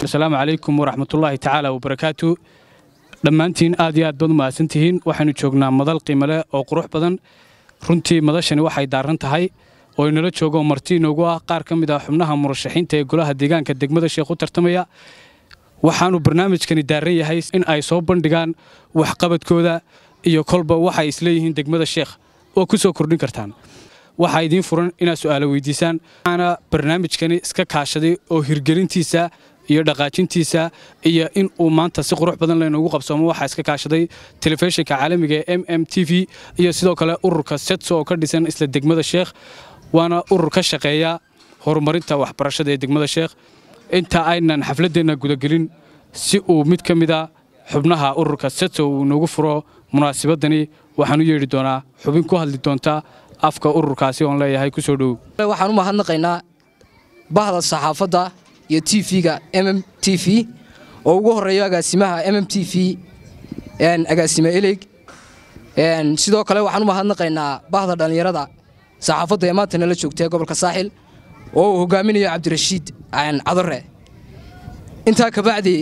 asalaamu calaykum waraxmatullaahi tacaala wabarakaatu dhammaantiin aad iyo aad baad u mahadsantihiin waxaynu joognaa madal qiimale oo qurux badan runtii madashani waxay daaran tahay oo inala joogo marti inoogu ah qaar ka mid ah xubnaha murashaxiinta ee golaha deegaanka degmada sheekh u tartamaya waxaanu barnaamijkani daaran yahay in ay soo bandhigaan waxqabadkooda iyo kolba waxay isleeyihiin degmada sheekh oo ku soo kordhin kartaan waxaa idiin furan inaad su'aalo weydiisaan waxaana barnaamijkani iska kaashaday oo hirgelintiisa iyo dhaqaajintiisa iyo in uu maanta si qurux badan laynoogu qabsoomo waxaa iska kaashaday telefishinka caalamiga ee m m t v iyo sidoo kale ururka setso oo ka dhisan isla degmada sheekh waana urur ka shaqeeya horumarinta waxbarashada ee degmada sheekh inta aynan xafladdeenna gudagelin si uu mid ka mida xubnaha ururka setso uu inoogu furo munaasabadani waxaan u yeedhi doonaa xubin ku hadli doonta afka ururkaasi oon leeyahay ku soo dhowow waxaan u mahadnaqaynaa bahda saxaafadda iyo t v-ga m m t v oo ugu horeeyo agaasimaha m m t v agaasime eleyg sidoo kale waxaan u mahadnaqaynaa bahda dhallinyarada saxaafadda ee maanta nala joogta ee gobolka saaxil oo uu hogaaminayo cabdirashiid cadare intaa kabacdi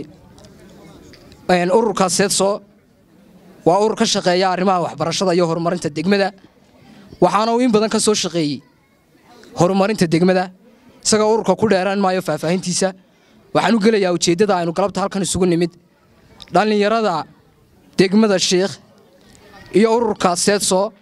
ururka seedso waa urur ka shaqeeya arrimaha waxbarashada iyo horumarinta degmada waxaana uu in badan ka soo shaqeeyey horumarinta degmada isagoo ururka ku dheeraan maayo faahfaahintiisa waxaan u gelayaa ujeeddada aynu galabta halkan isugu nimid dhallinyarada degmada sheikh iyo ururka seedso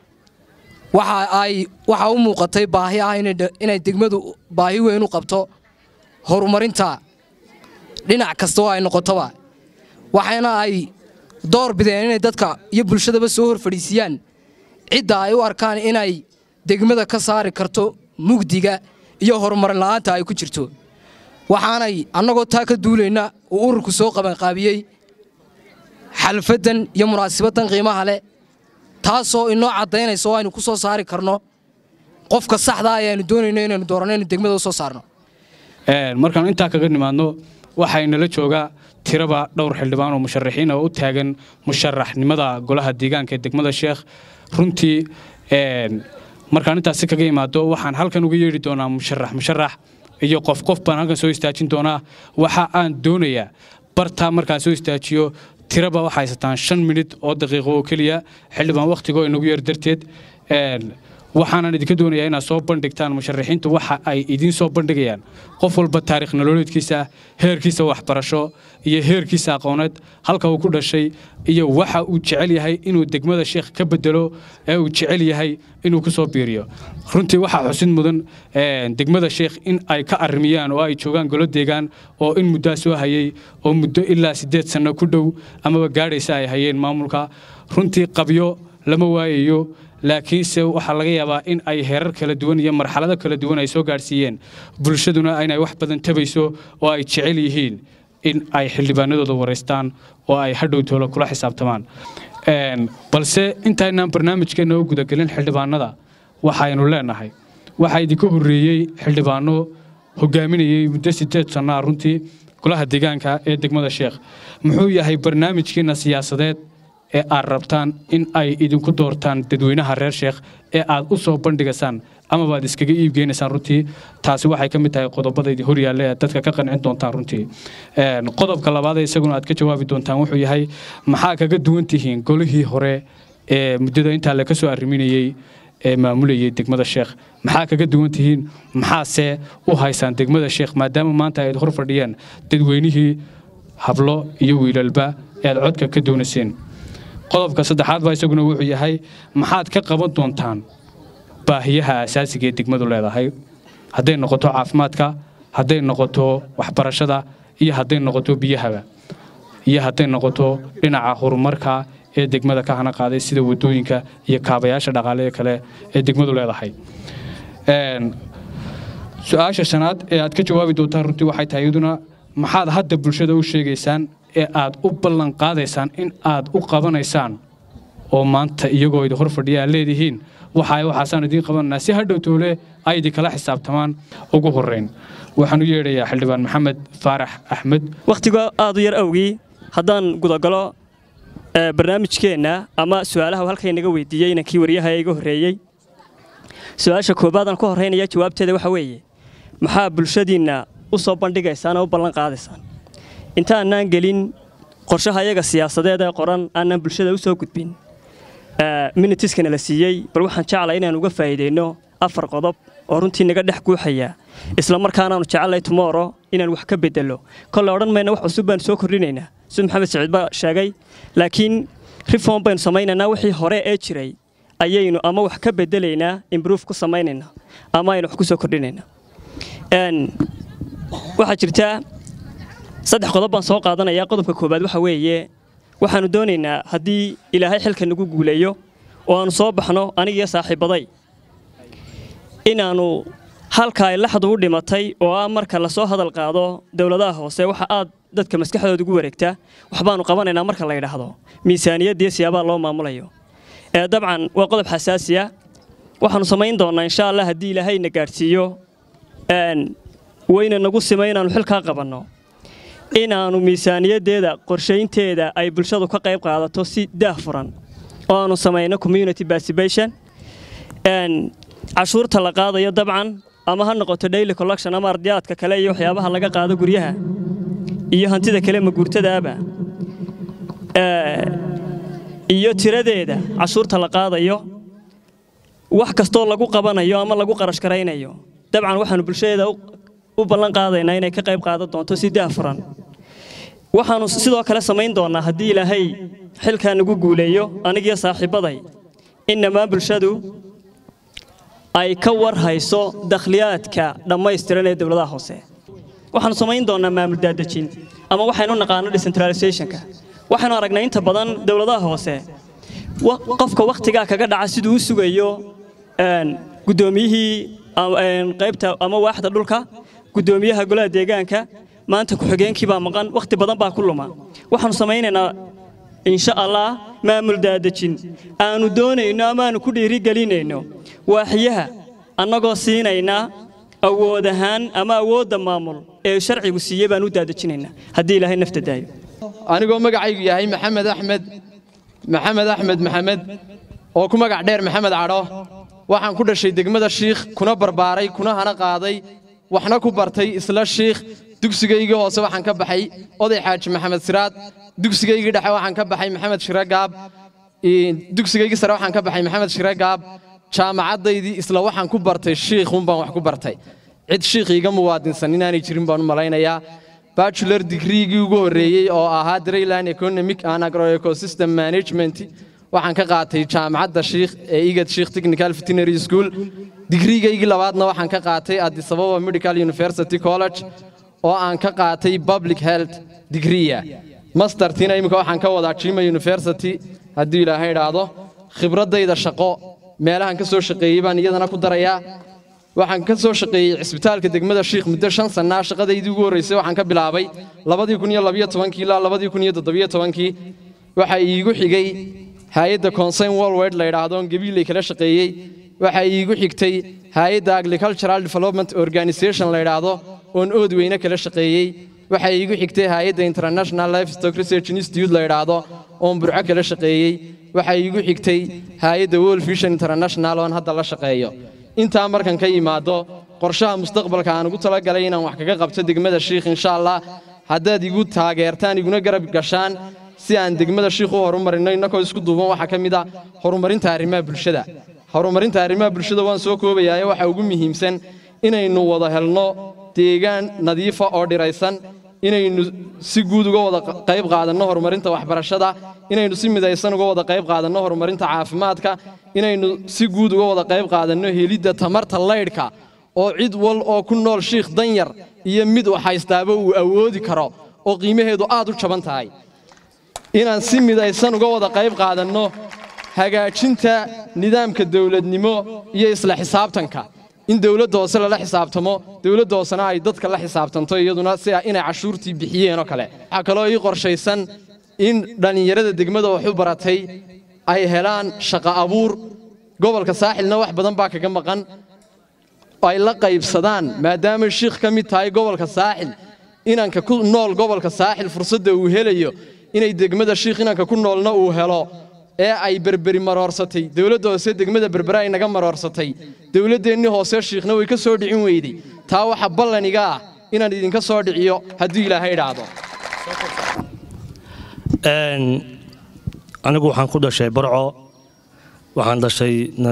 waxaa u muuqatay baahi ah inay degmadu baahi weyn u qabto horumarinta dhinac kasta oo ay noqotoba waxayna ay door bideen inay dadka iyo bulshadaba soo hor fadhiisiyaan cidda ay u arkaan inay degmada ka saari karto mugdiga iyo horumarin la'aanta ay ku jirto waxaanay annagoo taa ka duulayna uu ururku soo qabanqaabiyey xalfaddan iyo munaasabaddan qiimaha leh taasoo inoo caddaynaysa oo aynu ku soo saari karno qofka saxdaa ee aynu doonayno inaynu dooranno inaynu degmada u soo saarno markaanu intaa kaga nimaadno waxaynala joogaa tiraba dhowr xildhibaan oo musharaxiin oo u taagan musharaxnimada golaha deegaanka ee degmada sheekh runtii markaan intaasi kaga imaado waxaan halkan uga yeedhi doonaa musharax musharax iyo qof qof baan halkan soo istaajin doonaa waxa aan doonayaa bartaa markaan soo istaajiyo tiraba waxay haysataan shan minid oo daqiiqo oo keliya xildhibaan wakhtigoo inagu yeer darteed waxaanan idinka doonayaa inaad soo bandhigtaan musharaxiintu waxa ay idiin soo bandhigayaan qof walba taarikh nololeedkiisa heerkiisa waxbarasho iyo heerkiisa aqooneed halka uu ku dhashay iyo waxa uu jecel yahay inuu degmada sheekh ka bedelo ee uu jecel yahay inuu ku soo biiriyo runtii waxaa xusid mudan degmada sheekh in ay ka arrimiyaan oo ay joogaan golo deegaan oo in muddaa soo hayey oo muddo ilaa siddeed sanno ku dhow amaba gaadhaysa ay hayeen maamulka runtii qabyo lama waayayo laakiinse waxaa laga yaabaa in ay heerar kala duwan iyo marxalado kala duwan ay soo gaadhsiiyeen bulshaduna inay wax badan tabayso oo ay jecel yihiin in ay xildhibaanadooda waraystaan oo ay hadhow toolo kula xisaabtamaan balse intaynaan barnaamijkeenna u gudagelin xildhibaanada waxaynu leenahay waxaa idinka horreeyey xildhibaano hogaaminayey muddo sideed sannaa runtii golaha deegaanka ee degmada sheekh muxuu yahay barnaamijkiina siyaasadeed ee aad rabtaan in ay idinku doortaan dadweynaha reer sheekh ee aad u soo bandhigaysaan amaba aad iskaga iibgeynaysaan runtii taasi waxay ka mid tahay qodobada idin horyaalla ee dadka ka qancin doontaan runtii qodobka labaad isaguna aad ka jawaabi doontaan wuxuu yahay maxaa kaga duwan tihiin golihii hore ee muddada intaa laga soo arriminayey ee maamulayay degmada sheekh maxaa kaga duwan tihiin maxaase u haysaan degmada sheekh maadaama maanta ayd hor fadhiyaan dadweynihii hablo iyo wiilalba ee aad codka ka doonayseen qodobka saddexaad baa isaguna wuxuu yahay maxaad ka qaban doontaan baahiyaha asaasiga ee degmadu leedahay hadday noqoto caafimaadka hadday noqoto waxbarashada iyo hadday noqoto biyahaba iyo hadday noqoto dhinaca horumarka ee degmada ka hana qaaday sida wadooyinka iyo kaabayaasha dhaqaale kale ee degmadu leedahay su-aasha shanaad ee aad ka jawaabi doontaan runtii waxay tahay iyaduna maxaad hadda bulshada u sheegaysaan ee aad u ballan qaadaysaan in aad u qabanaysaan oo maanta iyagoo idin hor fadhiya aad leedihiin waxa waxaasaan idiin qabananaa si hadhow toole ay idinkala xisaabtamaan ugu horrayn waxaan u yeedhayaa xildhibaan maxamed faarax axmed wakhtiga aad u yar awgii haddaan gudagalo barnaamijkeenna ama su'aalaha halkay naga weydiiyey inankii waryaha iga horreeyey su-aasha koobaad aan ku horraynaya jawaabteeda waxa weeye maxaa bulshadiinna u soo bandhigaysaan oo u ballan qaadaysaan inta aanaan gelin qorshaha iyaga siyaasadeed ee qoran aanaan bulshada u soo gudbin minitiskana la siiyey bal waxaan jeclay inaan uga faa'iideyno afar qodob oo runtii naga dhex guuxaya isla markaanaanu jecellay tomorrow inaan wax ka bedelo kolle odhan mayna wax cusub baanu soo kordhinaynaa sida maxamed saciid baa sheegay laakiin reform baynu samaynaynaa wixii hore ee jiray ayaynu ama wax ka bedelaynaa improve ku samaynaynaa ama aynu wax ku soo kordhinaynaa waxaa jirtaa saddex qodob baan soo qaadanayaa qodobka koowaad waxa weeye waxaannu doonaynaa haddii ilaahay xilka nagu guuleeyo oo aannu soo baxno anigiyo saaxiibbaday inaannu halka ay laxdu u dhimatay oo ah marka lasoo hadal qaado dowladaha hoose waxa aad dadka maskaxdooda ugu wareegtaa waxbaannu qabanaynaa marka la yidhaahdo miisaaniyaddiiyo siyaabaha loo maamulayo ee dabcan waa qodob xasaasiya waxaannu samayn doonnaa insha allah haddii ilaahayna gaadhsiiyo weyna nagu simay inaannu xilkaa qabanno inaannu miisaaniyaddeeda qorshaynteeda ay bulshadu ka qayb qaadato si daah furan oo aannu samayno community participation cashuurta la qaadayo dabcan ama ha noqoto daily collection ama ardiyaadka kale iyo waxyaabaha laga qaado guryaha iyo hantida kale maguurtadaaba iyo tiradeeda cashuurta la qaadayo wax kastoo lagu qabanayo ama lagu qarash garaynayo dabcan waxaannu bulshadeeda u ballan qaadaynaa inay ka qayb qaadan doonto si daah furan waxaannu sidoo kale samayn doonnaa haddii ilaahay xilkaa nagu guuleeyo anigiyo saaxiibbaday in dhammaan bulshadu ay ka war hayso dakhliyaadka dhammaystiran ee dowladaha hoose waxaannu samayn doonnaa maamul daadejin ama waxaynu naqaano decentralizationka waxaynu aragnay inta badan dowladaha hoose qofka wakhtigaa kaga dhaca siduu u sugayo guddoomiyihii qaybta ama waaxda dhulka guddoomiyaha golaha deegaanka maanta ku-xigeenkii baa maqan wakhti badan baa ku luma waxaannu samaynaynaa insha allah maamul daadejin aanu doonayno ama aanu ku dhiirigelinayno waaxyaha annagoo siinaynaa awood ahaan ama awoodda maamul ee sharcigu siiyey baan u daadejinaynaa haddii ilaahay nafta daayo anigoo magacaygu yahay maxamed axmed maxamed axmed maxamed oo ku magac dheer maxamed cadho waxaan ku dhashay degmada shiikh kuna barbaaray kuna hana qaaday waxna ku bartay isla shiikh dugsigaygii hoose waxaan ka baxay oday xaaji maxamed siraad dugsigaygii dhexe waxaan ka baxay maxamed shire gaab dugsigaygii sare waxaan ka baxay maxamed shire gaab jaamacaddaydii isla waxaan ku bartay shiikhun baan wax ku bartay cid shiikh iiga muwaadinsan inaanay jirin baan u malaynayaa bachelor digreegii ugu horreeyey oo ahaa drayland economic and agroecosystem management waxaan ka qaatay jaamacadda shiikh ee igad shiikh technical veterinary school digriigaygii labaadna waxaan ka qaatay addis ababa medical university college oo aan ka qaatay public health digriya mastertina imika waxaan ka wadaa jima university haddii ilaahay idhaahdo khibraddayda shaqo meelahan ka soo shaqeeyey baan iyadana ku darayaa waxaan ka soo shaqeeyey cisbitaalka degmada shiikh muddo shan sannaa shaqadaydii ugu horraysay waxaan ka bilaabay labadii kun iyo labiyo tobankii ilaa labadii kun iyo toddobiyo tobankii waxaa iigu xigay hay-adda concern worldwide la yidhaahdo on gabiilay kala shaqeeyey waxaa iigu xigtay hay-adda agricultural development organization la yidhaahdo oon ood weyne kala shaqeeyey waxaa iigu xigtay hay-adda international livestock research institute la yidhaahdo oon burco kala shaqeeyey waxaa iigu xigtay hay-adda world vision international oon hadda la shaqeeyo intaa markan ka yimaado qorshaha mustaqbalka aan ugu talagalay inaan wax kaga qabto degmada shiikh insha allah haddaad igu taageertaan iguna garab gashaan si aan degmada shiikh u horumarino innakoo isku duuban waxaa ka mid a horumarinta arrimaha bulshada horumarinta arrimaha bulshada waan soo koobayaaye waxaa ugu muhiimsan inaynu wada helno deegaan nadiifa oo dhiraysan inaynu si guud uga wada qayb qaadanno horumarinta waxbarashada inaynu si midaysan uga wada qayb qaadanno horumarinta caafimaadka inaynu si guud uga wada qayb qaadanno helidda tamarta laydhka oo cid wal oo ku nool shiikh danyar iyo mid wax haystaaba uu awoodi karo oo qiimaheedu aad u jaban tahay inaan si midaysan uga wada qayb qaadanno hagaajinta nidaamka dawladnimo iyo isla xisaabtanka in dawladda hoose lala xisaabtamo dawladda hoosena ay dadka la xisaabtanto iyaduna si inay cashuurtii bixiyeen oo kale waxaa kaloo ii qorshaysan in dhallinyarada degmada wax u baratay ay helaan shaqo abuur gobolka saaxilna wax badan baa kaga maqan ay la qaybsadaan maadaama shiikh ka mid tahay gobolka saaxil inanka ku nool gobolka saaxil fursadda uu helayo inay degmada shiikh inanka ku noolna uu helo ee ay berberi maroorsatay dawladda hoose degmada berbere ay naga maroorsatay dawladdeennii hoose shiikhna way ka soo dhicin weydey taa waxa ballaniga ah inaan idinka soo dhiciyo hadduu ilaahay idhaahdo anigu waxaan ku dhashay barco waxaan dhashay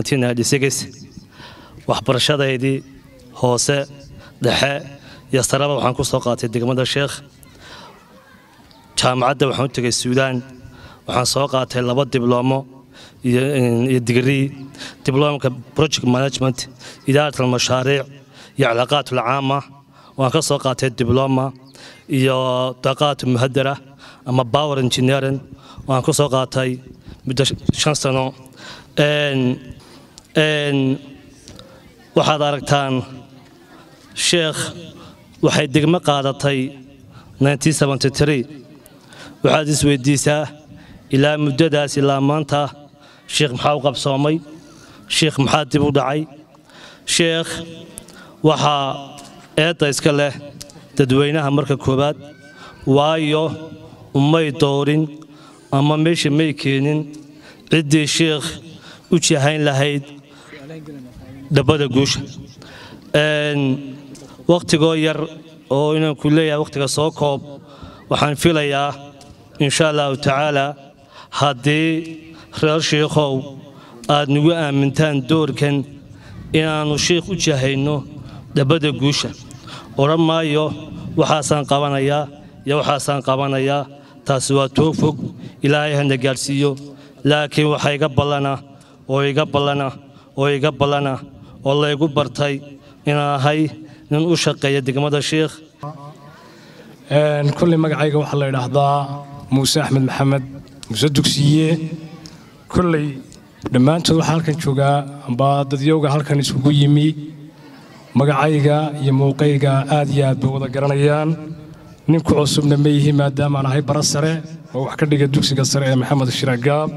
waxbarashadaydii hoose dhexe iyo saraba waxaan ku soo qaatay degmada sheekh jaamacadda waxaan u tegay suudaan waxaan soo qaatay laba dibloomo iyo digrii dibloomka project management idaarat almashaariic iyo cilaaqaat alcaama waan ka soo qaatay dibloma iyo daqaat muhadara ama power engineering waan ka soo qaatay muddo shan sano waxaad aragtaan sheekh waxay degmo qaadatay waxaad isweydiisaa ilaa muddadaas ilaa maanta sheekh maxaa u qabsoomay sheekh maxaa dib u dhacay sheekh waxaa eedda iska leh dadweynaha marka koowaad waayo umay doorin ama meesha may keenin ciddii sheekh u jahayn lahayd dhabbada guusha wakhtigoo yar oo inaan ku leeyahay wakhtiga soo koob waxaan filayaa insha allahu tacaala haddii reer shiikhow aad nagu aamintaan doorkan inaannu shiikh u jahayno dhabbada guusha odhan maayo waxaasaan qabanayaa iyo waxaasaan qabanayaa taasi waa too fog ilaahay hana gaadhsiiyo laakiin waxaa iga ballana oo iga ballana oo iga ballana oo laygu bartay inaan ahay nin u shaqeeya degmada shiikh kolley magacayga waxaa la idhaahdaa muuse axmed maxamed muuse dugsiye kolley dhammaantood waxaa halkan joogaa amba dadyowga halkan isugu yimi magacayga iyo muuqayga aad iyo aad bay wada garanayaan ninku cusubna ma yihi maadaamaan ahay bara sare oo wax ka dhiga dugsiga sare ee maxamed shiragaab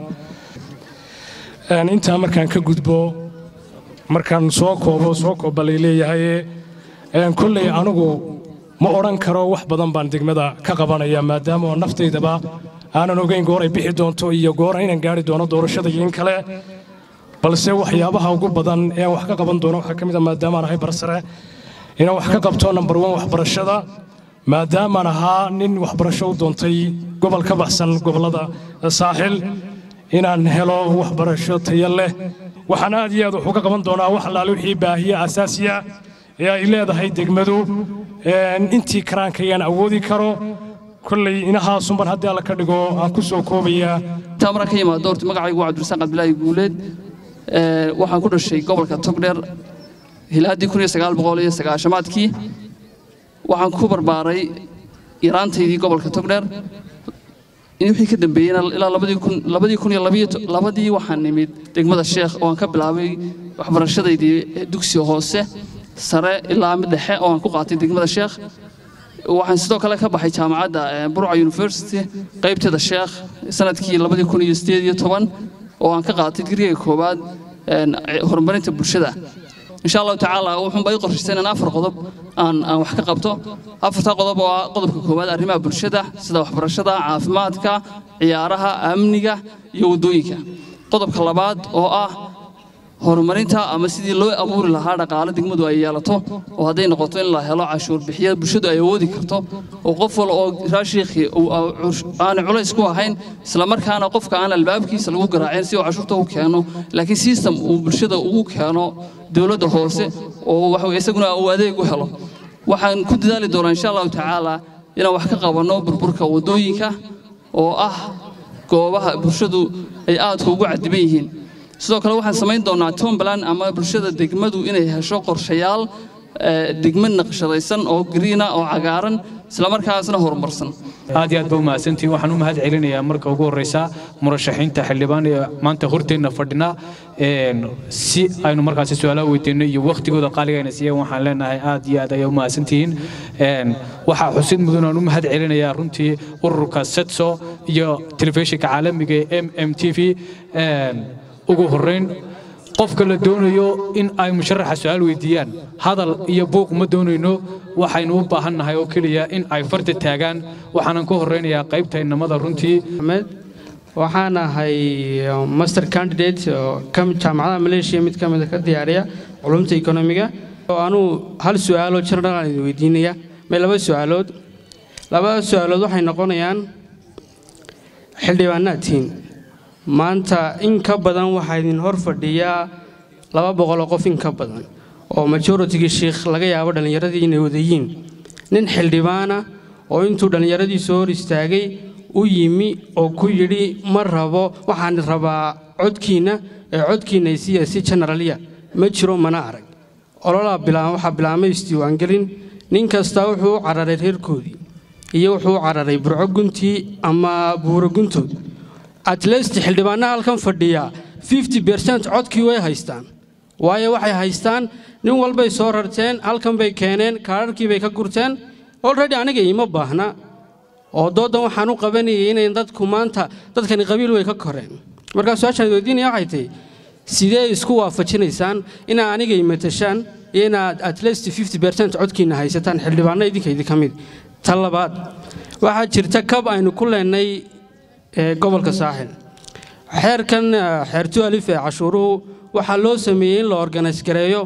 intaa markaan ka gudbo markaan soo koobo soo kooba lay leeyahaye kolley anigu ma odhan karo wax badan baan degmada ka qabanaya maadaama oo naftaydaba aanan ogeyn goor ay bixi doonto iyo goor inaan gaari doono doorashada iyo in kale balse waxyaabaha ugu badan ee aan wax ka qaban doono waxaa ka mid a maadaamaan ahay barsare inaan wax ka qabto nambar wan waxbarashada maadaamaan ahaa nin waxbarasho u doontay gobol ka baxsan gobollada saaxil inaan helo waxbarasho tayo leh waxaan aad iyo aad wax uga qaban doonaa wax allaale wixii baahiye asaasiya ee ay leedahay degmadu intii karaankayaan awoodi karo kolley inahaasunban haddii alla ka dhigo aan ku soo koobayaa intaa maraan ka yimaado horta magacaygu waa cabdirasaaq cabdilaahi guuleed waxaan ku dhashay gobolka togdheer hilaaddii kun iyo sagaal boqol iyo sagaashamaadkii waxaan ku barbaaray yaraantaydii gobolka togdheer wixii ka dambeeyeyna ilaa labadii kun iyo labadii waxaan nimid degmada sheekh oo aan ka bilaabay waxbarashadaydii dugsiga hoose sare ilaa mid dhexe oo aan ku qaatay degmada sheekh waxaan sidoo kale ka baxay jaamacadda burca university qaybteeda sheekh sanadkii labadii kun iyo sideed iyo toban oo aan ka qaatay digriga koowaad horumarinta bulshada insha allahu tacaala wuxuunba ii qorshaysan in afar qodob aan aan wax ka qabto afartaa qodob oo ah qodobka koowaad arrimaha bulshada sida waxbarashada caafimaadka ciyaaraha amniga iyo waddooyinka qodobka labaad oo ah horumarinta ama sidii loo abuuri lahaa dhaqaale degmadu ay yeelato oo hadday noqoto in la helo cashuur bixiya bulshadu ay awoodi karto oo qof wal oo raashiikhii aanu culays ku ahayn islamarkaana qofka aan albaabkiisa lagu garaacin si uu cashuurta u keeno laakiin system uu bulshada ugu keeno dowladda hoose oo waxa isaguna uu adeeg u helo waxaan ku dadaali doonaa insha allahu tacaala inaan wax ka qabanno burburka waddooyinka oo ah goobaha bulshadu ay aadka ugu cadiban yihiin sidoo kale waxaan samayn doonaa tombland ama bulshada degmadu inay hesho qorshayaal degmo naqshadaysan oo gariina oo cagaaran islamarkaasna horumarsan aad iyo aad ba u mahadsantihin waxaan u mahad celinayaa marka ugu horreysa murashaxiinta xildhibaan ee maanta horteenna fadhina si aynu markaasi su-aalaha weydiinno iyo wakhtigooda qaaligayna siiyeen waxaan leenahay aad iyo aad ayaa u mahadsantihiin waxaa xusid mudan aan u mahad celinayaa runtii ururka setso iyo telefishinka caalamiga ee m m t v ugu horrayn qofka la doonayo in ay musharaxa su-aal weydiiyaan hadal iyo buuq ma doonayno waxaynu u baahannahay oo keliya in ay farta taagaan waxaanan ku horraynayaa qaybta inamada runtii waxaan ahay master candidate oo jaamacadaha maleeshiya mid ka mida ka diyaariya culumta ekonomiga oo anuu hal su-aaloo general aan idin weydiinaya may laba su-aalood labada su-aalood waxay noqonayaan xildhibaanaadtiin maanta in ka badan waxaa idin hor fadhiyaa laba boqol oo qof in ka badan oo majoritigii shiikh laga yaabo dhallinyaradii inay wadayiin nin xildhibaana oo intuu dhallinyaradii soo hor istaagay u yimi oo ku yidhi ma rabo waxaan rabaa codkiinna ee codkiinna isiya si generaliya ma jiro mana arag ololaa bilaa waxaa bilaabmay isdiiwaangelin nin kastaa wuxuu u cararay reerkoodii iyo wuxuu u cararay burco guntii ama buuro guntood atlest xildhibaanaha halkan fadhiya fifty bercent codkii way haystaan waayo waxay haystaan nin walbay soo rarteen halkan bay keeneen kaararkii bay ka gurteen olredy aniga iima baahna oo doodan waxaan u qabanayay inay dadku maanta dadkani qabiil way ka koreen markaa su-aashaan weydiinaya waxay tahay sidee isku waafajinaysaan inaad aniga imatashaan iyo inaad atlest fifty bercent codkiina haysataan xildhibaano idinka idinka mid ta labaad waxaa jirta kab aynu ku leenay gobolka saaxil xeerkan xeertu alif ee cashuuruhu waxaa loo sameeyey in la organise gareeyo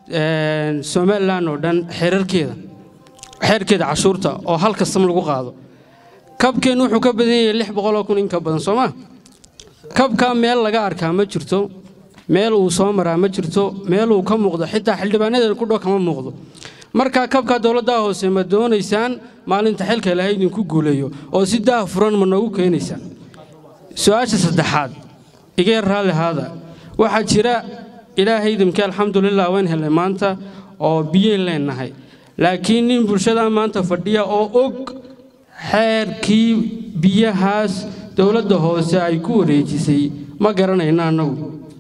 somalilan oo dhan xeerarkeeda xeerkeeda cashuurta oo hal kastam lagu qaado kabkeen wuxuu ka badan yahay lix boqoloo kun in ka badan soo ma kabka meel laga arkaa ma jirto meel uu soo maraa ma jirto meel uu ka muuqdo xitaa xildhibaanadeena ku dhow kama muuqdo marka kabka dowladda hoose ma doonaysaan maalinta xilka ilaahay idinku guuleeyo oo si daah furan ma noogu keenaysaan su-aasha saddexaad iga yar raalli haada waxaa jira ilaahay idimkii alxamdulilah waan helay maanta oo biyayn leennahay laakiin nin bulshada maanta fadhiya oo og xeerkii biyahaas dowladda hoose ay ku wareejisay ma garanayno annagu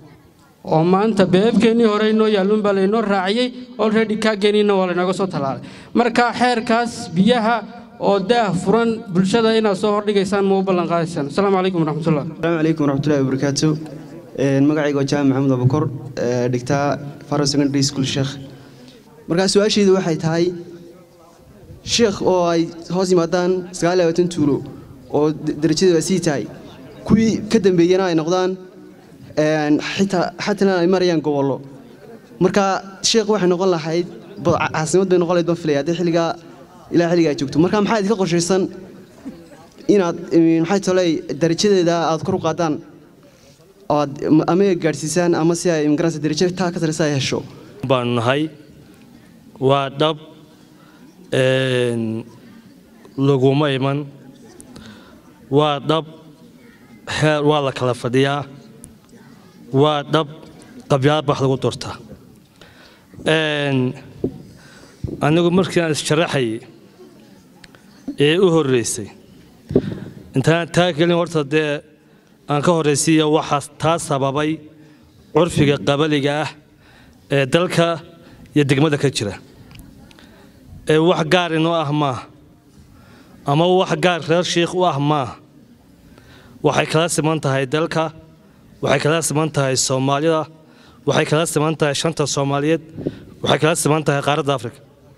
oo maanta beebkeennii hore inoo yaalluun baa laynoo raaciyey olredy kaageenniina waa laynooga soo tallaalay marka xeerkaas biyaha oo daah furan bulshada inaad soo hordhigaysaan ma u ballanqaadaysaan asalaamu calaykum waraxmatullah asalaamu calaykum waraxmatullahi wabarakaatu magacayga waa jaamac maxamed abukor dhigtaa faro secondary school sheekh markaa su-aashaydu waxay tahay sheekh oo ay hoos yimaadaan sagaal iyo labaatan tuulo oo darajadeedu ay sii tahay kuwii ka dambeeyana ay noqdaan xitaa xatana ay marayaan gobollo marka sheekh waxay noqon lahayd caasimad bay noqon lahayd baan filaya haddii xilligaa ilaa xilliga ay joogto marka maxaa idinka qorshaysan inaad maxay toley darajadeeda aad kor u qaadaan oad ama gaadhsiisaan ama si ay magaranaysa darajo taa ka sareysa ay hesho baanu nahay waa dhab laguma iman waa dhab heer waa la kala fadhiyaa waa dhab qabyaad bax lagu doortaa anigu markii aan isjaraxayay ee u horreysay intaan taa gelin horta dee aan ka horraysiiya waxaa taa sababay curfiga qabaliga ah ee dalka iyo degmada ka jira ee wax gaar inoo ah maaha ama wax gaar reer shiikh u ah maaha waxay kala siman tahay dalka waxay kala siman tahay soomaalida waxay kala siman tahay shanta soomaaliyeed waxay kala siman tahay qaaradda afrika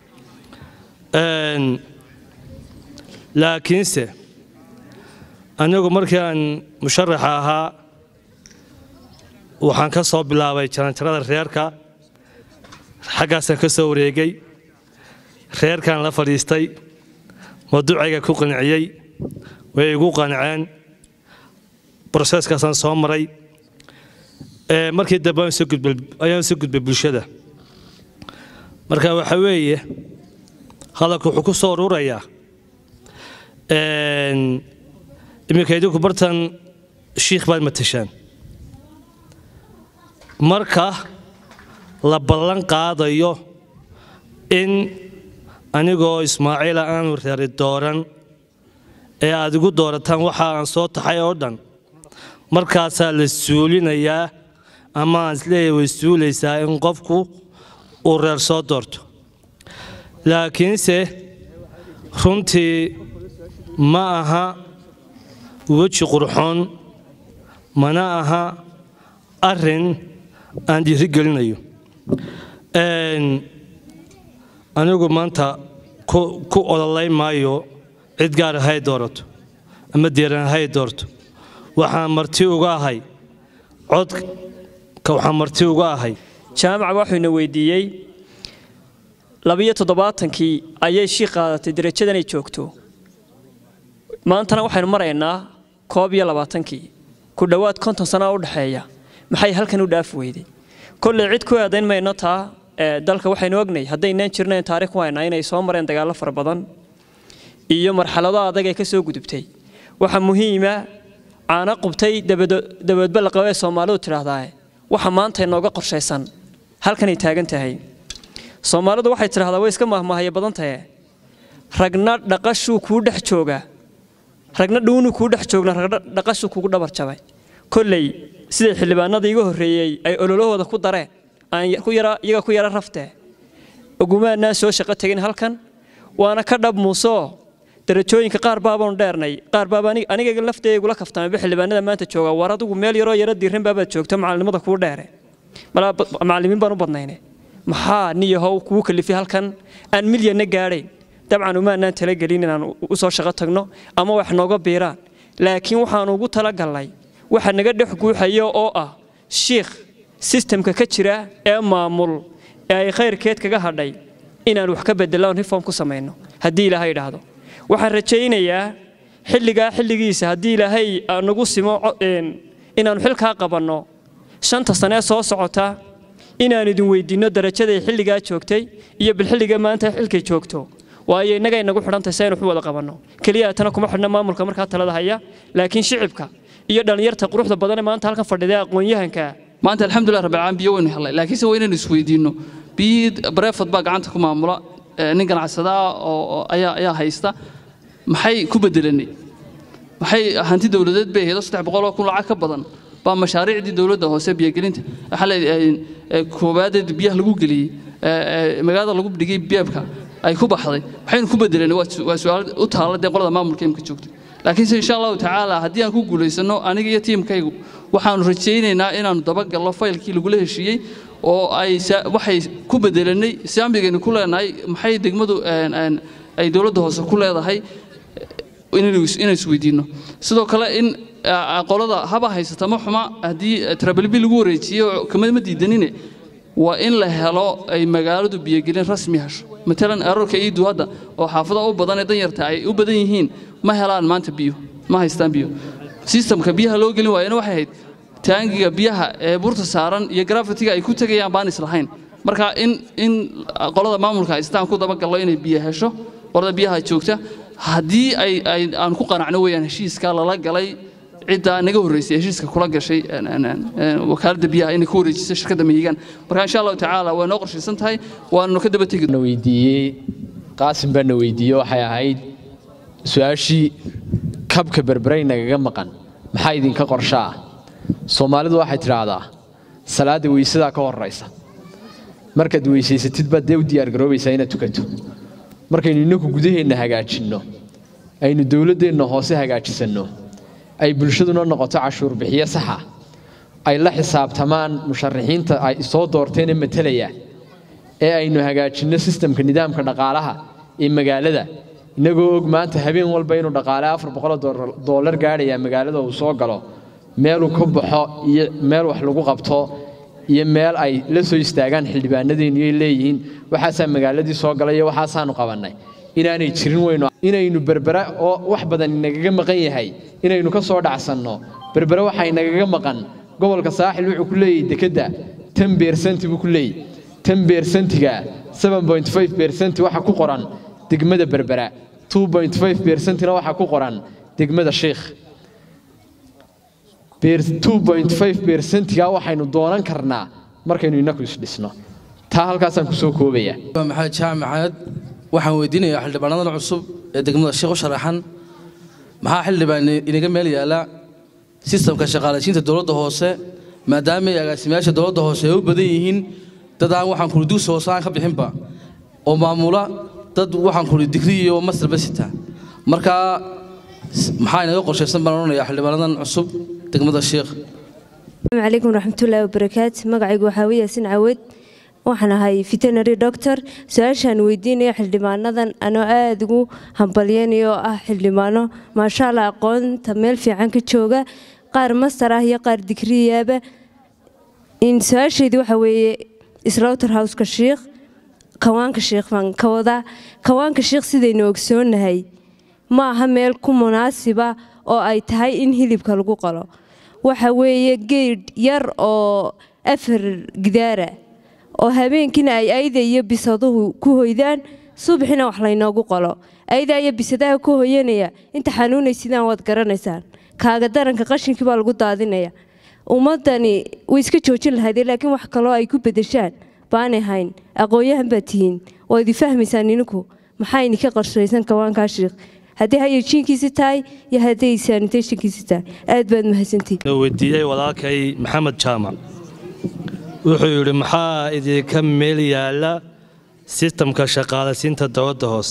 laakiinse anigu markii aan musharaxa ahaa waxaan ka soo bilaabay jaranjarada reerka xaggaasaan ka soo wareegay reerkaan la fadhiistay maduucayga ku qanciyey way igu qanceen broseeskaasaan soo maray markii dambe ayaan soo gudbay bulshada marka waxa weeye hadalku wuxuu ku soo ururayaa iminka idinku bartan shiikh baad matashaan marka la ballan qaadayo in anigoo ismaaciila aanu reeri dooran ee aad igu doorataan waxa aan soo taxay oo dhan markaasaa la suulinayaa ama aan isleeyahay way suulaysaa in qofku uu reer soo doorto laakiinse runtii ma aha weji qurxoon mana aha arrin aan dhiirigelinayo anigu maanta ku ololay maayo cid gaar hay doorato ama deeran hay doorto waxaan marti uga ahay codka waxaan marti uga ahay jaamaca waxuuna weydiiyey labiyo toddobaatankii ayay shii qaadatay derajadanay joogto maantana waxaynu maraynaa koob iyo labaatankii ku dhowaad konton sano u dhexeeya maxay halkan u dhaafi weyday kolley cid ku eedayn mayno taa dalka waxaynu ognay haddaynaan jirnayn taariikh ku haynaa inay soo mareen dagaallo fara badan iyo marxalado adag ay ka soo gudubtay waxaa muhiima caana qubtay dabaedba la qabo ee soomaalidu tidhaahdaa waxa maanta inooga qorshaysan halkanay taagan tahay soomaalidu waxay tidhahdaa way iska mahmahaya badan tahe ragna dhaqashuu kuu dhex jooga ragna dhuunuu kuu dhex joogna ragna dhaqashuu kugu dhabar jabay kolley siday xildhibaanada iga horreeyey ay ololahooda ku dareen aan iyaga ku yara raftee ogumaanaan soo shaqo tegin halkan waana ka dhab muusoo darajooyinka qaar baabaanu dheernay qaar baaba aniga lafteeda igula kaftamaba xildhibaanada maanta jooga war adigu meel yaroo yaro diiran baabaad joogta macalinimada kuu dheere macallimiin baan u badnayne maxaa niyahow kuu kalifay halkan aan milyanna gaadhayn dabcan umaanaan talagelin inaan u soo shaqo tagno ama wax nooga biiraan laakiin waxaanu ugu talagalnay waxa naga dhex guuxaya oo ah shiikh sistemka ka jira ee maamul ee ay khayrkeed kaga hadhay inaan wax ka bedello on reform ku samayno haddii ilaahay idhaahdo waxaan rajaynayaa xilligaa xilligiisa haddii ilaahay nagu simo inaannu xilkaa qabanno shanta sanee soo socota inaan idin weydiinno darajaday xilligaa joogtay iyo bilxilliga maanta xilkay joogto waayo innagay nagu xidhantahay si aynu wax u wada qabanno keliya tana kuma xidhna maamulka markaa talada haya laakiin shicibka iyo dhallinyarta quruxda badan ee maanta halkan fadhida aqoon-yahanka maanta alxamdulilah rabbil caalamiin biyo waynu helnay laakiinse waa inaynu isweydiinno biyii bareefad baa gacanta ku maamula nin ganacsada ah oo ayaa ayaa haysta maxay ku bedelanay maxay hanti dowladeed bay ahayd oo saddex boqol oo kun lacag ka badan baa mashaariicdii dowladda hoose biyogelinta xalay koobaadeed biyaha lagu geliyey magaalada lagu dhigay beebka ay ku baxday maxaynu ku bedelanay waa su-aal u taalla dee qolada maamulka imka joogta laakiinse insha allahu tacaala haddii aan ku guulaysano aniga iyo tiimkaygu waxaanu rajaynaynaa inaannu dabagalno faylkii lagula heshiiyey oo ay waxay ku bedelanay saamigaynu ku leenahay maxay degmadu ay dowladda hoose ku leedahay inaynu isweydiinno sidoo kale in qolada haba haysata ma xuma haddii trabalbi lagu wareejiyo kama ma diidanine waa in la helo ay magaaladu biyogelin rasmi hesho matalan erarka iidu hadda oo xaafada u badan ee danyarta ay u badan yihiin ma helaan maanta biyo ma haystaan biyo sistamka biyaha loo gelin waayana waxay ahayd taangiga biyaha ee buurta saaran iyo grafitiga ay ku tegayaan baan islahayn marka in in qolada maamulka haystaan ku dabagallo inay biyo hesho qolada biyaha joogta haddii ay ay aan ku qanacno weeyaan heshiiska lala galay cidda naga horreysay heshiiska kula gashay wakaaladda biyaha inay ku wareejisay shirkadda mahigaan marka insha allahu tacaala waa noo qorshaysan tahay waannu ka daba tegi weydiiyey qaasim baa na weydiiyey waxay ahayd su-aashii kabka berberay nagaga maqan maxaa idinka qorsho ah soomaalidu waxay tidhaahdaa salaadda weysadaa ka horraysa markaad weysaysatid baad dee u diyaargaroobaysaa inaad tukato markaynu innaku gudaheenna hagaajinno aynu dowladdeenna hoose hagaajisanno ay bulshaduna noqoto cashuur bixiyo saxa ay la xisaabtamaan musharaxiinta ay soo doorteene matalaya ee aynu hagaajinno sistamka nidaamka dhaqaalaha ee magaalada innagoo og maanta habeen walba inuu dhaqaale afar boqoloo doolar gaadhaya magaalada uu soo galo meeluu ka baxo iyo meel wax lagu qabto iyo meel ay la soo istaagaan xildhibaanadeennu ay leeyihiin waxaasaa magaaladii soo galay iyo waxaasaanu qabannay inaanay jirin weyno inaynu berbera oo wax badan inagaga maqan yahay inaynu ka soo dhacsanno berbere waxaa inagaga maqan gobolka saaxil wuxuu ku leeyahay dekedda ten beersanti buu ku leeyahy ten beersentiga seven point five beersenti waxa ku qoran degmada berbera two point five beersentina waxaa ku qoran degmada sheikh two point five beersentiga waxaynu doonan karnaa markaynu innaku isdhisno taa halkaasaan kusoo koobaya maxamed jaamacaad waxaan weydiinayaa xildhibaanadan cusub ee degmada sheekh u sharaxan maxaa xildhibaan inaga meel yaala sistamka shaqaalaysiinta dowladda hoose maadaama ay agaasimayaasha dowladda hoose ay u badan yihiin dad aan waxaan kuli dugsi hoose aan ka bixinba oo maamula dad waxaan kuli digri iyo masterba sita marka maxaa inaga qorshaysan baan odhanayaa xildhibaanadan cusub degmada sheekh السلام عليكم ورحمة الله وبركاته مقعي وحاوي ياسين عود waxaan ahay veterinary doctor su-aashaan weydiinaya xildhibaanadan anoo aada ugu hambalyeynayo oo ah xildhibaano maasha allah aqoonta meel fiican ka jooga qaar master ah iyo qaar digriyaaba su-aasheydii waxa weeye slaughter houseka shiikh kawaanka shiikh baan ka wadaa kawaanka shiikh sidaynu ogsoonahay ma aha meel ku munaasiba oo ay tahay in hilibka lagu qalo waxa weeye geedh yar oo afar gidaara oo habeenkiina ay ayda iyo bisaduhu ku hoydaan subaxina wax laynoogu qalo ayda iyo bisadaha ku hoyanaya inta xanuunaysidaan waad garanaysaan kaaga daranka qashinkii baa lagu daadinaya ummadani way iska joojin lahayd laakiin wax kaloo ay ku bedeshaan baanay hayn aqoon-yahan baad tihiin oo idi fahmaysaan ninku maxaa idinka qarshaysan kawaankaa shiikh haddii hayajiinkiisi tahay iyo hadday sanitationkiisi tahay aad baad mahadsantihin weydiiyey walaalkay maxamed jaamac wuxuu yidhi maxaa idinka meel yaala sistamka shaqaalasiinta dowladda hoose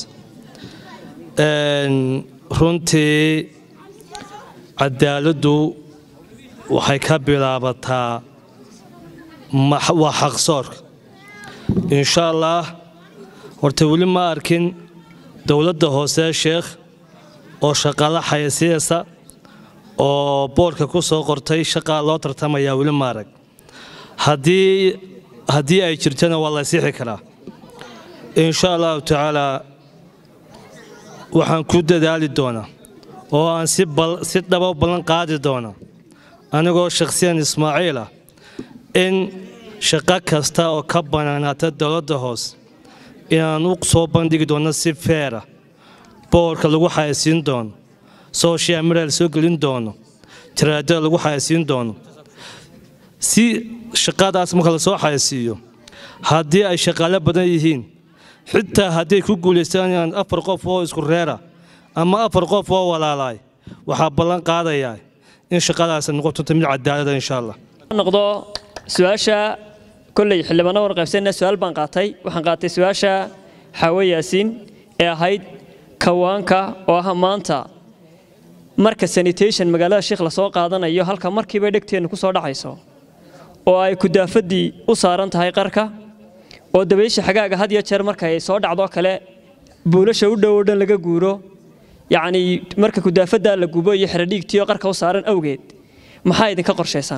runtii cadaaladdu waxay ka bilaabataa waa xaqsoorka insha allaah horta weli ma arkin dowladda hoose sheekh oo shaqaalo xayasiinaysa oo boodhka ku soo qortay shaqaa loo tartamayaa weli ma arag haddii haddii ay jirtana waa la sixi karaa insha allahu tacaalaa waxaan ku dadaali doonaa oo aan si dhaba ballan qaadi doonaa anigoo shakhsiyan ismaaciil ah in shaqo kasta oo ka bannaanaata dowladda hoose inaan u soo bandhigi doono si feera boodhka lagu xayasiin doono social media soo gelin doono jaraadada lagu xayasiin doono si shaqadaas marka la soo xayasiiyo haddii ay shaqaalo badan yihiin xitaa hadday ku guulaysanayaan afar qof oo isku reera ama afar qof oo walaalaay waxaa ballan qaadayaa in shaqadaas noqoto mid cadaalada insha allah noqdo su-aasha kolley xildhibaano wan qaybsanna su-aal baan qaatay waxaan qaatay su-aasha xaawe yaasiin ee ahayd kawaanka oo ah maanta marka sanitation magaalada sheekh lasoo qaadanayo halka markiiba dhegteennu ku soo dhacayso oo ay kudaafadii u saaran tahay qarka oo dabaysha xagaaga had iyo jeer marka ay soo dhacdo kale buulasha u dhow oo dhan laga guuro yacnii marka kudaafaddaa la gubo iyo xeradhiigtiioo qarka u saaran awgeed maxaa idinka qorshaysan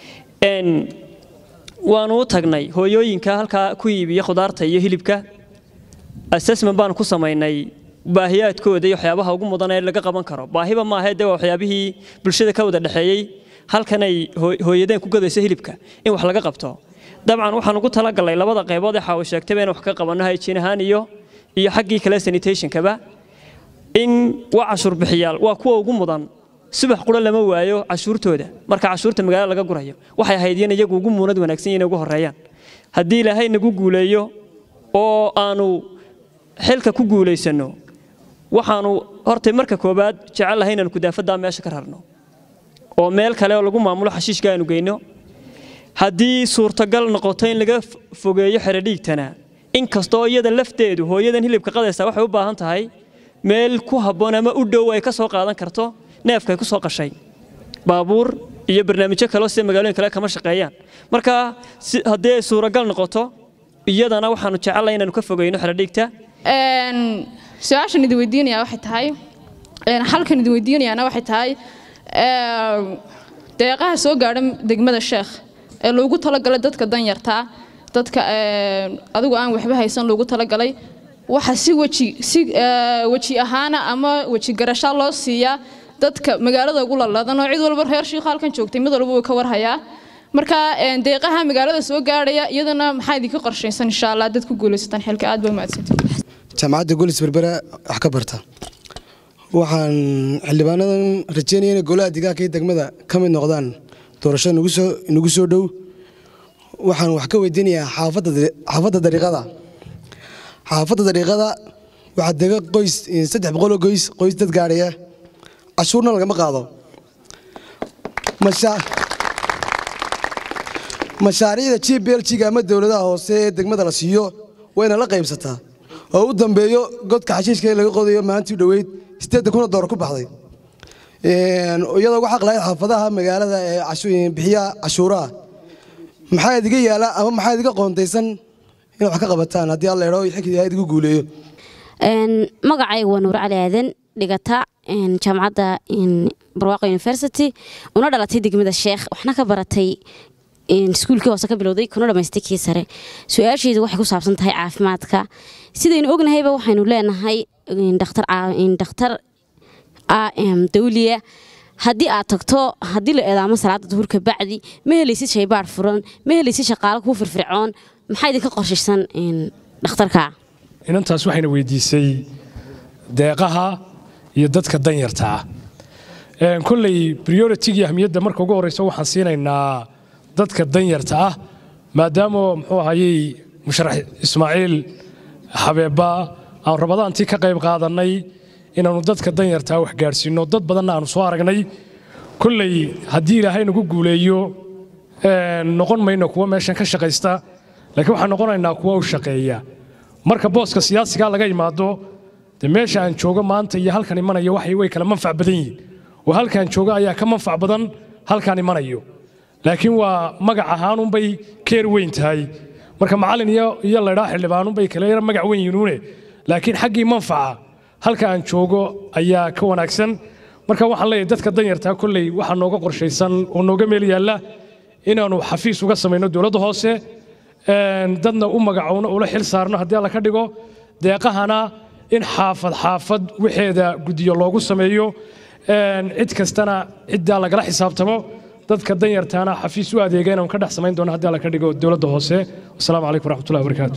waanu u tagnay hooyooyinka halkaa ku iibiya khudaarta iyo hilibka assessment baanu ku samaynay baahiyaadkooda iyo waxyaabaha ugu mudan ee laga qaban karo baahiba maahae dee waa waxyaabihii bulshada ka wada dhexeeyey halkanay hooyadeen ku gadayso hilibka in wax laga qabto dabcan waxaan ugu talagalnay labada qaybood ee xaawo sheegtayba in wax ka qabanno hayjiin ahaan iyo iyo xaggii kale sanitationkaba in waa cashuur bixiyaal waa kuwa ugu mudan subax qura lama waayo cashuurtooda marka cashuurta magaalada laga gurayo waxay ahayd in iyagu ugu muunad wanaagsan yihiin ugu horeeyaan haddii ilaahay nagu guuleeyo oo aanu xilka ku guulaysanno waxaanu hortay marka koobaad jecel lahay inaanu kudaafaddaa meesha ka rarno oo meel kale oo lagu maamulo xashiishka aanu geyno haddii suurtagal noqoto in laga fogeeyo xeradhiigtana inkastoo iyada lafteedu hooyadan hilibka qadaysa waxay u baahan tahay meel ku habboon ama u dhow ay ka soo qaadan karto neefkay ku soo qashay baabuur iyo barnaamijyo kaleo sida magaalooyin kale kama shaqeeyaan marka haddii ay suuragal noqoto iyadana waxaanu jecelnahay inaanu ka fogeyno xeradhiigta su-aashan idin weydiinaya waxay tahay halkan idin weydiinayaana waxay tahay deeqaha soo gaadha degmada sheekh ee loogu talagalay dadka danyartaa dadka adigu aan waxba haysan loogu talagalay waxa si weji si weji ahaana ama weji garasha loo siiyaa dadka magaalada ugu laladan oo cid walba reer shiikha halkan joogtay mid walba wuu ka warhayaa marka deeqaha magaalada soo gaadhaya iyadana maxaa idinka qorshaysan insha allah dad ku guulaysataan xilka aad baa mahadsantihin jaamacadda golis berbera wax ka barta waxaan xildhibaanadan rajeynaya inay golaha deegaanka iyo degmada ka mid noqdaan doorashada nagu soo dhow waxaan wax ka weydiinayaa xaafadda dariiqada xaafadda dariiqada waxaa dega qoys saddex boqoloo qoys qoys dad gaadhaya cashuurna lagama qaado mashaariicda g b l g ama dowladaha hoose ee degmada la siiyo wayna la qaybsataa oo u dambeeyo godka xashiishka ee laga qodayo maalintii dhoweyd sideedda kuna door ku baxday iyadoo ugu xaq lahayd xaafadaha magaalada ee bixiya cashuuraha maxaa idiga yaala ama maxaa idiga qoontaysan inay wax ka qabataan haddii alla idho xilkii idigu guuleeyo magacayga waa nuur cali aadan dhigata jaamacadda barwaaqo university una dhalatay degmada sheekh waxna ka baratay iskuulkii hoose ka bilowday kuna dhamaystay kii sare su-aasheedu waxay ku saabsan tahay caafimaadka sidaynu ognahayba waxaynu leenahay dhakhtar ah dawliya haddii aad tagto haddii la eedaamo salaada duhurka bacdi ma helaysid shaybaar furan ma helaysid shaqaalo kuu firfircoon maxaa idinka qorshaysan dhakhtarka inantaas waxayna weydiisay deeqaha iyo dadka danyarta ah kolley prioritigii ahmiyadda marka ugu horreysa waxaan siinaynaa dadka danyarta ah maadaama muxuu ahayey musharax ismaaciil xabeebba aan rabadaantii ka qayb qaadannay inaannu dadka danyartaa wax gaadhsiinno dad badanna aanu soo aragnay kolley haddii ilaahay nagu guuleeyo noqon mayno kuwa meeshan ka shaqaysta laakiin waxaan noqonaynaa kuwa u shaqeeya marka booska siyaasigaa laga imaado de meesha aan joogo maanta iyo halkan imanayo waxay way kala manfac badan yihiin oo halkaan joogo ayaa ka manfac badan halkaan imanayo laakiin waa magac ahaanunbay keer weyn tahay marka macallin iyo laydhaa xildhibaanunbay kale yara magac weyn yihiinuune laakiin xaggii manfaca halka aan joogo ayaa ka wanaagsan marka waxaan leeyahay dadka danyartaa kolley waxaa nooga qorshaysan oo nooga meel yaalla inaannu xafiis uga samayno dowladda hoose dadna u magacowno ula xil saarno haddii alla ka dhigo deeqahana in xaafad xaafad wixeeda guddiyo loogu sameeyo cid kastana ciddaa lagala xisaabtamo dadka danyartaana xafiis u adeega inaan ka dhex samayn doono haddii alla ka dhigo dowladda hoose wasalaamu calaykum waraxmatullahi wabarakaatu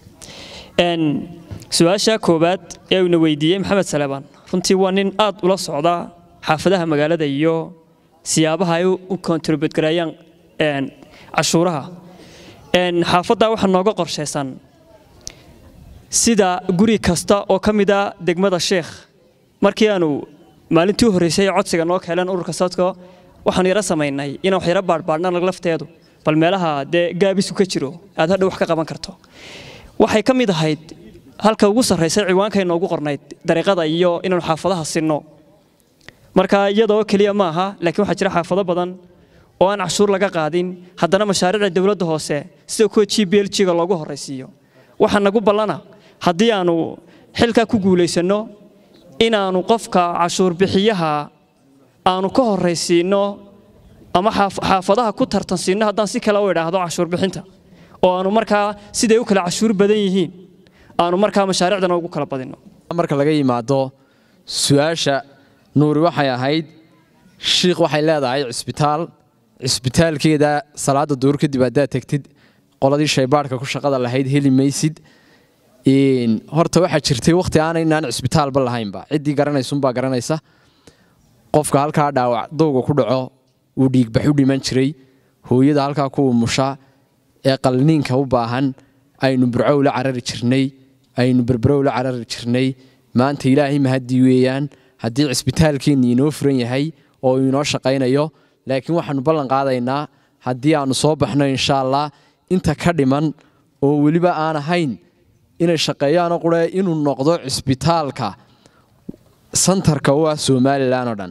su-aasha koowaad ee uuna weydiiyey maxamed salebaan runtii waa nin aad ula socda xaafadaha magaalada iyo siyaabaha ay u kontributgareeyaan cashuuraha xaafaddaa waxaa nooga qorshaysan sida guri kasta oo ka mid a degmada sheekh markii aanu maalintii u horreysay codsiga noo keeneen ururka sadko waxaanu yaro samaynay inaan wax yaro baadhbaadhna lafteedu bal meelaha dee gaabisu ka jiro aad hadha wax ka qaban karto waxay ka mid ahayd halka ugu sarraysay ciwaankay noogu qornayd dariiqada iyo inaanu xaafadaha sinno marka iyadoo keliya ma aha laakiin waxaa jira xaafado badan oo aan cashuur laga qaadin haddana mashaariicda dowladda hoose sida kuwa g b l g-ga loogu horraysiiyo waxaa nagu ballana haddii aanu xilkaa ku guulaysanno inaannu qofka cashuur bixiyaha aanu ka horraysiinno ama xaafadaha ku tartansiinno haddaan si kale u idhaahdo cashuur bixinta oo aanu markaa siday u kala cashuur badan yihiin aanu markaa mashaariicdana ugu kala badinno marka laga yimaado su-aasha nuuri waxay ahayd shiikh waxay leedahay cisbitaal cisbitaalkeeda salaada duur kadib haddaad tegtid qoladii shaybaadhka ku shaqada lahayd heli maysid horta waxaa jirtay wakhti aanaynaan cisbitaalba lahaynba ciddii garanaysunbaa garanaysa qofka halkaa dhaawac dowga ku dhaco uu dhiigbax u dhiman jiray hooyada halkaa ku umusha ee qalniinka u baahan aynu burco ula carari jirnay aynu berbero ula carari jirnay maanta ilaahay mahadii weeyaan haddii cisbitaalkeenni inoo furan yahay oo inoo shaqaynayo laakiin waxaanu ballan qaadaynaa haddii aannu soo baxno insha allah inta ka dhiman oo weliba aan ahayn inay shaqeeyaanoo qure inuu noqdo cisbitaalka santarka u ah somalilan oo dhan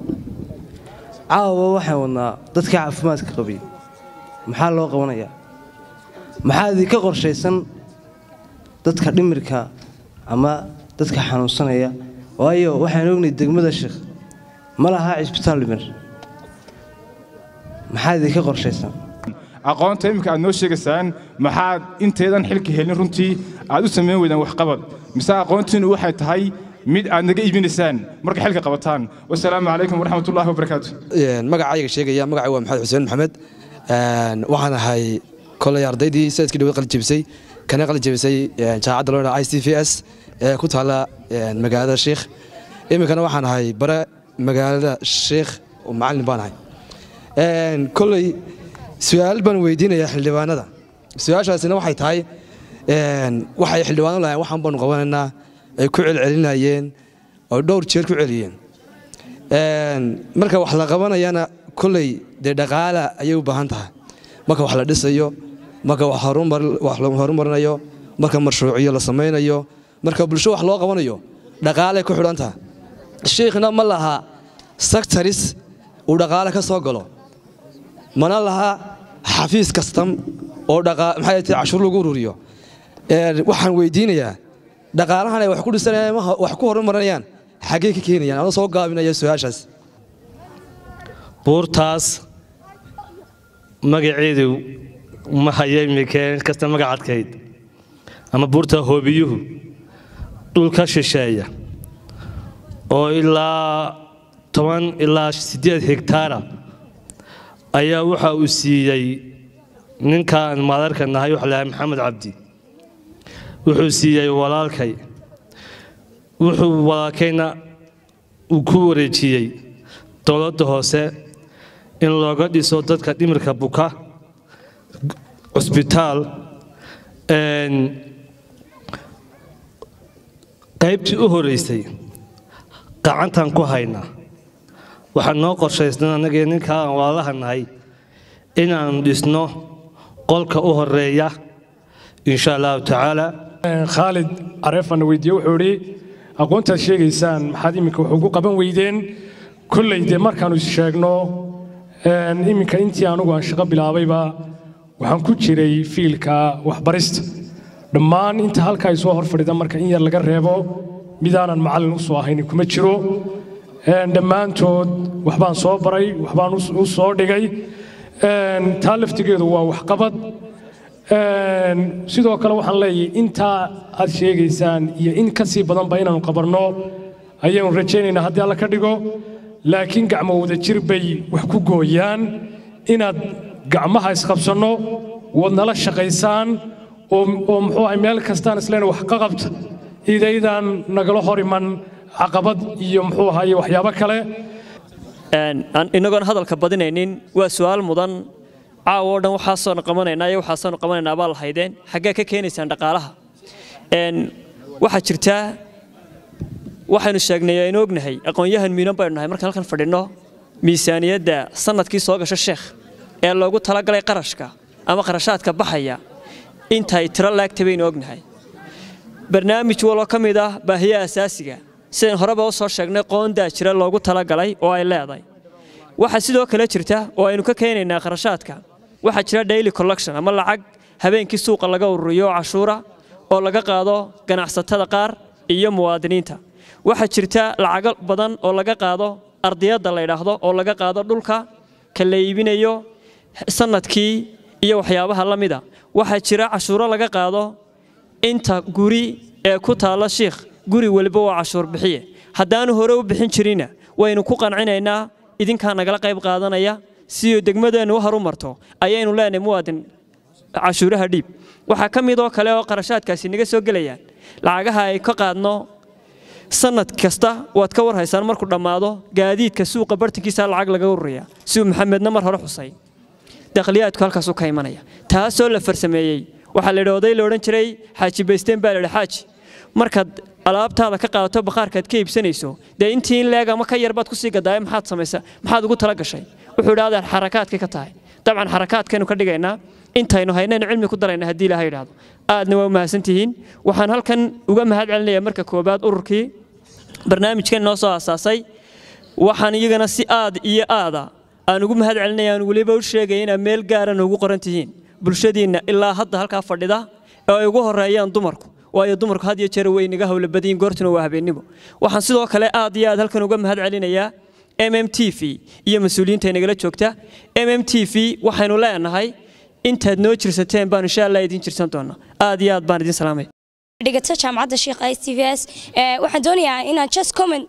caawa waxaan wadnaa dadka caafimaadka qabiy maxaa loo qabanayaa maxaa idinka qorshaysan dadka dhimirka ama dadka xanuunsanaya waayo waxaan ognay degmada sheekh ma lahaa cisbitaal dhimir maxaa idinka qorshaysan aqoonta iminka aad noo sheegaysaan maxaad intaydan xilka helin runtii aad u samayn weydaan waxqabad mise aqoontiinu waxay tahay mid aad naga iibinaysaan marka xilka qabataan wasalaamu calaykum waraxmatullaahi wabarakaatu magacayga sheegaya magacay waa maxamed xuseen maxamed waxaan ahay koley ardaydii sayidkii dhawad qalijebisay kana qalijebisay jaamacadda loo i c v s ee ku taalla magaalada sheikh iminkana waxaan ahay bare magaalada sheikh oo macallin baan ahay koley su-aal baan weydiinayaa xildhibaanada su-aashaasina waxay tahay waxay xildhibaano lahayn waxaan baanu qabanaynaa ay ku celcelinayeen oo dhowr jeer ku celiyeen marka wax la qabanayana koley dee dhaqaala ayay u baahan tahay marka wax la dhisayo marka wax la horumarinayo marka mashruuciyo la samaynayo marka bulsho wax loo qabanayo dhaqaalay ku xidhan tahay shiikhna ma laha sectaris uu dhaqaale ka soo galo mana laha xafiis kastam oo maxay tahay cashuur lagu ururiyo waxaan weydiinayaa dhaqaalahan ay wax ku dhisanayaan wax ku horumarinayaan xaggee ka keenayaan anoo soo gaabinaya su-aashaas buurtaas magaceedu ma haya imikeen kasta magacadkayd ama buurta hoobiyuhu dhulka shisheeya oo ilaa toban ilaa siddeed hegtaara ayaa waxa uu siiyey ninkaan maadarka nahay waxa lahay maxamed cabdi wuxuu siiyey walaalkay wuxuu walaalkayna uu ku wareejiyey dowladda hoose in looga dhiso dadka dhimirka buka cusbitaal qaybtii u horeysay gacantaan ku haynaa waxaan noo qorshaysnan annagii ninkaa aan walaalaha nahay inaannu dhisno qolka u horeeya insha allahu tacaala khaalid careefana weydiiye wuxuu idhi aqoontaad sheegaysaan maxaad iminka wax ugu qaban weydeen kolley dee markaannu is sheegno iminka intii anugu aan shaqo bilaabayba waxaan ku jiray fiilka waxbarista dhammaan inta halka ay soo hor fadhida marka in yar laga reebo midaanan macallin u soo ahaynin kuma jiro dhammaantood waxbaan soo baray waxbaan u soo dhigay taa laftigeedu waa waxqabad sidoo kale waxaan leeyahay intaa aad sheegaysaan iyo in ka sii badanba inaanu qabanno ayaanu rajaynaynaa haddii alla ka dhigo laakiin gacmo wadajir bay wax ku gooyaan inaad gacmaha isqabsanno waad nala shaqaysaan oo muxuu ahay meel kastaan isleena wax ka qabta idaydaan nagala hor iman caqabad iyo muxuu ahaye waxyaabo kale inagoon hadalka badinaynin waa su'aal mudan caawa oo dhan waxaasoonu qabanaynaa iyo waxaasoonu qabanaynaa baa lahaydeen xaggee ka keenaysaan dhaqaalaha waxaa jirtaa waxaynu sheegnay aynu ognahay aqoon-yahan miinan baynu nahay markaan halkan fadhinno miisaaniyadda sanadkii soo gasho sheekh ee loogu talagalay qarashka ama qarashaadka baxaya intay tiro laagta baynu ognahay barnaamij waloo ka mid ah baahiyaha asaasiga sidayn horeba u soo sheegnay qoondaa jira loogu talagalay oo ay leedahay waxaa sidoo kale jirta oo aynu ka keenaynaa kharashaadka waxaa jira daily collection ama lacag habeenkii suuqa laga ururiyo cashuura oo laga qaado ganacsatada qaar iyo muwaadiniinta waxaa jirta lacago badan oo laga qaado ardiyadda la yidhaahdo oo laga qaado dhulka ka la iibinayo sanadkii iyo waxyaabaha la mida waxaa jira cashuuro laga qaado inta guri ee ku taalla shiikh guri weliba waa cashuur bixiye haddaanu hore u bixin jirina waynu ku qancinaynaa idinkaa nagala qayb qaadanaya siyo degmadeennu u harumarto ayaynu leenahay muwaadin cashuuraha dhiib waxaa ka mid oo kale oo qarashaadkaasi naga soo gelayaan lacagaha ay ka qaadno sanad kasta waad ka warhaysaan markuu dhammaado gaadiidka suuqa bartankiisa lacag laga ururaya siduu maxamedna mar hore xusay dakhliyaadku halkaasuu ka imanaya taasoo la farsameeyey waxaa la yidhi oday la odhan jiray xaaji baysteen baa la yidhi xaaji markaad alaabtaada ka qaadato bakhaarkaad ka iibsanayso dee intii in leeg ama ka yar baad kusii gadaaye maxaad samaysa maxaad ugu tala gashay wuxuu idhi adeer xarakaadkay ka tahay dabcan xarakaadkaynu ka dhigaynaa intaynu haynaynu cilmi ku darayna haddii ilaahay idhaahdo aadna waa mahadsan tihiin waxaan halkan uga mahad celinayaa marka koobaad ururkii barnaamijkan noo soo aasaasay waxaan iyagana si aad iyo aada aan ugu mahad celinaya aan weliba u sheegaya inaad meel gaara noogu qoran tihiin bulshadiinna ilaa hadda halkaa fadhida oo ay ugu horeeyaan dumarku waayo dumarku had iyo jeer way naga hawla badiyin goortuna waa habeennimo waxaan sidoo kale aad iyo aad halkan uga mahad celinayaa m m t v iyo mas-uuliyiinta nagala joogta m m t v waxaynu leenahay intaad noo jirsateen baan insha allah idiin jirsan doonaa aad iyo aad baan idiin salaamay dhigata jaamacadda sheekh i t v s waxaan doonayaa inaan just comment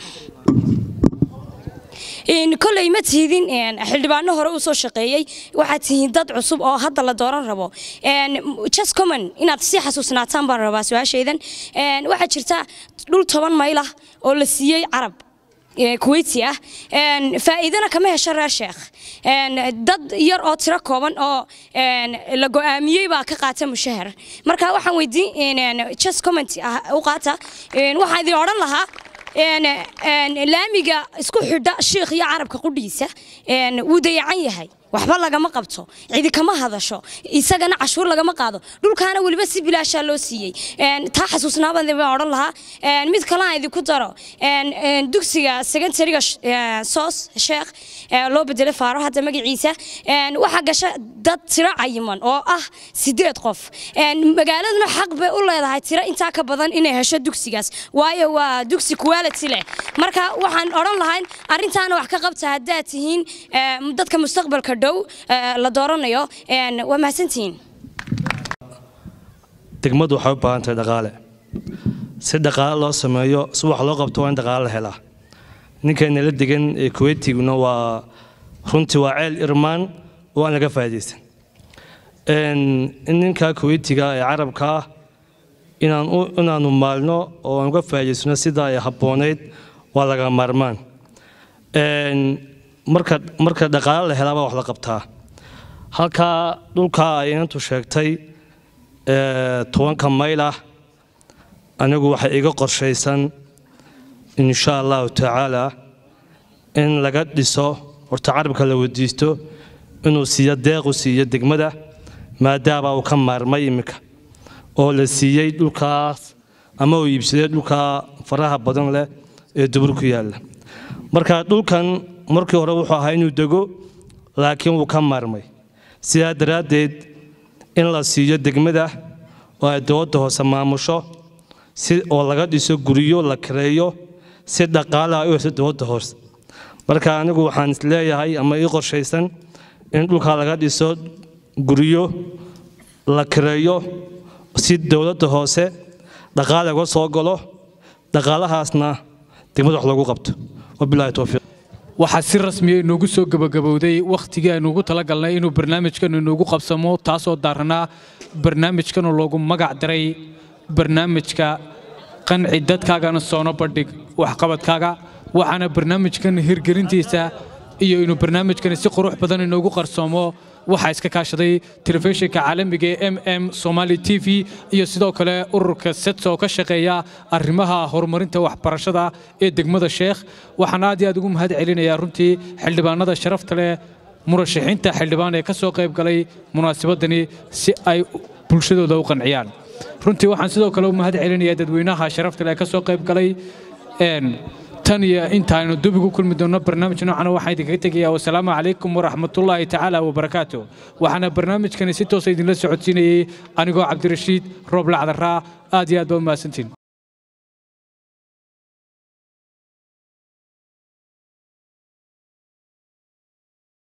koley ma tihidin xildhibaano hore uu soo shaqeeyey waxaad tihiin dad cusub oo hadda la dooran rabo just common inaad sii xasuusnaataan baan rabaa su-aashaydan waxaa jirta dhul toban mayl ah oo la siiyey carab kuweyti ah faa'iidana kama hesho reer sheekh dad yar oo tiro kooban oo la go'aamiyey baa ka qaata mushahar marka waxaan weydiin just comment u qaata waxaan idin odhan lahaa laamiga isku xidha shiikh iyo carabka qudhiisa wuu dayacan yahay waxba lagama qabto cidi kama hadasho isagana cashuur lagama qaado dhulkaana weliba si bilaashaa loo siiyey taa xasuusnaabaan baan odhan lahaa mid kale aan idinku daro dugsiga secondariga soos sheekh loo bedelay faaro hadda magaciisa waxaa gasha dad tiro cayiman oo ah sideed qof magaaladuna xaq bay u leedahay tiro intaa ka badan inay hesho dugsigaas waayo waa dugsi quality leh marka waxaan odhan lahayn arrintaana wax ka qabta haddaad tihiin dadka mustaqbalka dhow la dooranayo waa mahadsantihiin degmadu waxay u baahan tahay dhaqaale si dhaqaale loo sameeyo si wax loo qabto waa in dhaqaale la helaa ninkayna la degan ee kuweytiguna waa runtii waa ceel irmaan oo aan laga faa'iidaysan in ninka kuweytiga ee carabka ah inaan inaanu maalno oo aan uga faa'iidaysano sidaa ay habboonayd waa laga maarmaan marka marka dhaqaale la helaabaa wax la qabtaa halkaa dhulkaa ay inantu sheegtay tobanka mayl ah anigu waxay iga qorshaysan insha allahu tacaala in laga dhiso horta carabka la wadiisto inuu siiyo deequ siiyo degmada maadaama uu ka maarmay iminka oo la siiyey dhulkaas ama uu iibsaday dhulkaa faraha badan leh ee dubur ku yaalla marka dhulkan markii hore wuxuu ahaa inuu dego laakiin wuu ka maarmay sidaa daraaddeed in la siiyo degmada oo ay dowladda hoose maamusho si oo laga dhiso guryo la kareeyo si dhaqaalaha u hesho dowladda hoose marka anigu waxaan isleeyahay ama ii qorshaysan in dhulkaa laga dhiso guryo la kareeyo si dowladda hoose dhaqaale uga soo galo dhaqaalahaasna degmada wax loogu qabto wabilaahi towfiiq waxaa si rasmiya inoogu soo gabagabowday wakhtigii aynu ugu talagalnay inuu barnaamijkan inoogu qabsamo taasoo daaranaa barnaamijkanoo loogu magac daray barnaamijka qanci dadkaagana soono bandhig waxqabadkaaga waxaana barnaamijkan hirgelintiisa iyo inuu barnaamijkani si qurux badan inoogu qarsoomo waxaa iska kaashaday telefishinka caalamiga ee m m somali t v iyo sidoo kale ururka sets oo ka shaqeeya arrimaha horumarinta waxbarashada ee degmada sheekh waxaan aad iyo aad ugu mahad celinayaa runtii xildhibaanada sharafta leh murashaxiinta xildhibaan ee ka soo qayb galay munaasabadani si ay bulshadooda u qanciyaan runtii waxaan sidoo kale u mahad celinayaa dadweynaha sharafta leh ee ka soo qayb galay tan iyo intaaynu dub ugu kulmi doonno barnaamij noocan waxaan idinkaga tegayaa wasalaamu calaykum waraxmatullaahi tacaala wabarakaatu waxaana barnaamijkani si toosa idinla socodsiinayey anigoo cabdirashiid roob lacdaraa aad iyo aad baa u mahadsantiin